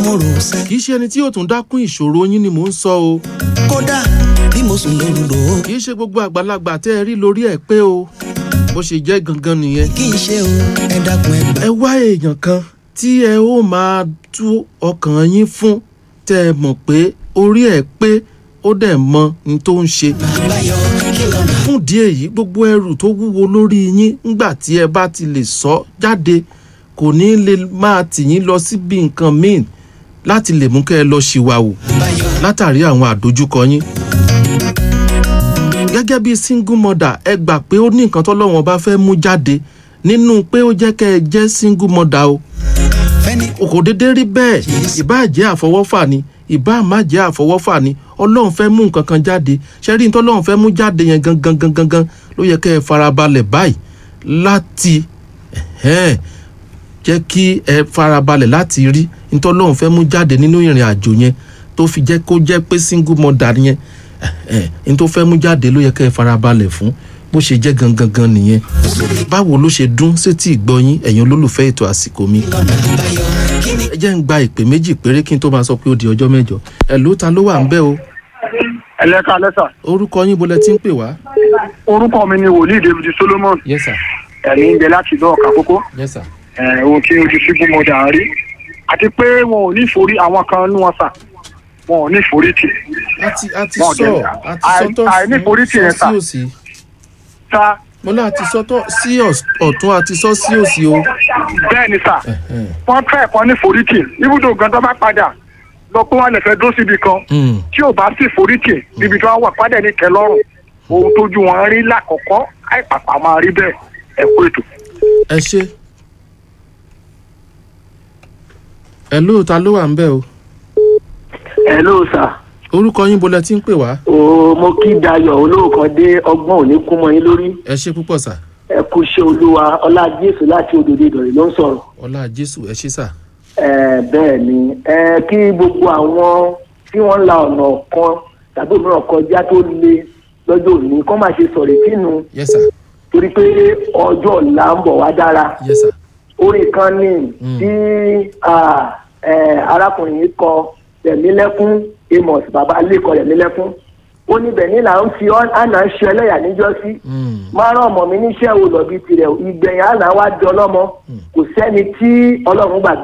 mo rò sẹ́. kì í ṣe ẹni tí yóò tún dákún ìṣòro yín ni mò ń sọ o kódà bí mo sùn lóru rò ó kì í ṣe gbogbo àgbàlagbà tẹ́ ẹ rí lórí ẹ̀ pé o bó ṣe jẹ́ gangan nìyẹn kí n ṣe o ẹ dákun ẹ gbà. ẹ wá èèyàn kan tí ẹ ó máa tú ọkàn yín fún tẹ́ ẹ mọ̀ pé orí ẹ̀ pé ó dẹ̀ mọ ní tó ń ṣe àbáyọ kí lọ́nà. fún ìdí èyí gbogbo ẹrù tó wúwo lórí yín ńgbà tí ẹ bá ti lè sọ jáde kò ní lè máa tì yín lọ síbi nǹkan míì láti lè mú kẹ́ ẹ lọ ṣìwàwù àbáyọ látàrí àwọn àdójúkọ yín. gẹ́gẹ́ bí single mother ẹ gbà pé ó ní nǹkan tọ́lọ́wọ́n bá fẹ́ mú jáde nínú pé ó jẹ́ kẹ́ ẹ jẹ́ single mother o fẹ́ni o kò déédéé rí bẹ́ẹ̀ ìbáà jẹ́ àfọwọ́fà ni ìbáà má jẹ́ àfọwọ́fà ni ọlọ́run fẹ́ mú nǹkan kan jáde ṣẹ́rí ní tọ́lọ́run fẹ́ mú jáde yẹn gangan gangan gangan ló yẹ kẹ́ ẹ farabalẹ̀ báyìí láti ẹ̀hẹ́n, jẹ́ kí ẹ farabalẹ̀ láti rí ní tọ́lọ́run fẹ́ mú jáde nínú ìrìn àjò yẹn tó fi jẹ́ kó jẹ́ pé single mother yẹn ẹ̀hẹ́n, ní tó fẹ́ mú jáde ló yẹ kẹ́ ẹ farabalẹ̀ fún bó ṣe jẹ́ gangan gan nìyẹn báwo ló ṣe dún sétí ìgbọ́yín ẹ̀yin olólùfẹ́ ètò àsìkò mi lọ́nà àbáyọ kí ni. ẹ jẹ́ ń gba ìpè méjì péré kí n tó máa sọ pé ó di ọjọ́ mẹ́jọ ẹ̀ ló ta ló wà ń bẹ́ o ẹlẹ́ka lẹ́sà orúkọ yín bolẹ̀ tí ń pè wá. orúkọ mi ni wòlíì david solomon yes sir ẹ̀mí ń bẹ láti ìlú ọ̀kà kókó yes sir ẹ̀, ohun tí ojú síbú mo dà ń rí àti pé wọn ò ní ìforí àwọn kan nú wọn sà wọn ò ní ìforí tì àti àti Wọn ò sọ jẹ́- àti àì- sọtọ àìníforí tì yẹn sí sà. òsì sá mo náà àti sọtọ sí ọ̀s- ọ̀tún àti sọ sí òsì o. bẹ́ẹ̀ ni sà Ẹ̀hẹ́n. wọ́n fẹ́ ẹ̀kọ́ ní ìforí tì ibùdó gan tó bá padà lọ pé wọ́n lè fẹ́ dúró síbi kan Mm. tí ò bá sí ìforí tì níbi tí wọ́n wà padà ní kẹlọ́rùn ohun tójú wọn rí lákọ̀ọ́kọ́ àìpàpà máa rí bẹ́ẹ̀ ẹ kú ètò. ẹ ṣe ẹ ló ta ló wà ń bẹ́ o hello sir orúkọ yín bolẹ̀ tí ń pè wá o mo kí dayọ̀ olóòkan dé ọgbọ́n òní kú mọ́ yín lórí ẹ ṣe púpọ̀ sà ẹ kú iṣẹ́ olúwa ọlá jésù láti òdòdó ìdọ̀rẹ́ ló ń sọ̀rọ̀ ọlá jésù ẹ ṣe sà ẹ bẹ́ẹ̀ ni ẹ kí gbogbo àwọn tí wọ́n ń la ọ̀nà kan tàbí òmíràn kọjá tó le lọ́jọ́ òní kọ́ máa ṣe sọ̀rọ̀ ìtìnú yes sir torí pé ọjọ́ ọ̀la ń bọ̀ wá dára yes sir orin kan ní Mm. tí ah, eh, arákùnrin yìí kọ tẹ̀mílẹ́kún amos baba lẹ́kọ̀ọ́ tẹ̀mílẹ́kún ó níbẹ̀ ní là ń fi ọ́- àná ṣe ẹlẹ́yà níjọ́sí Mm. máa rán ọmọ mi níṣẹ́ wo lọ bí tirẹ̀ ìgbẹ̀yìn àná wá di ọlọ́mọ kò sẹ́ni tí ọlọ́run gbàgbé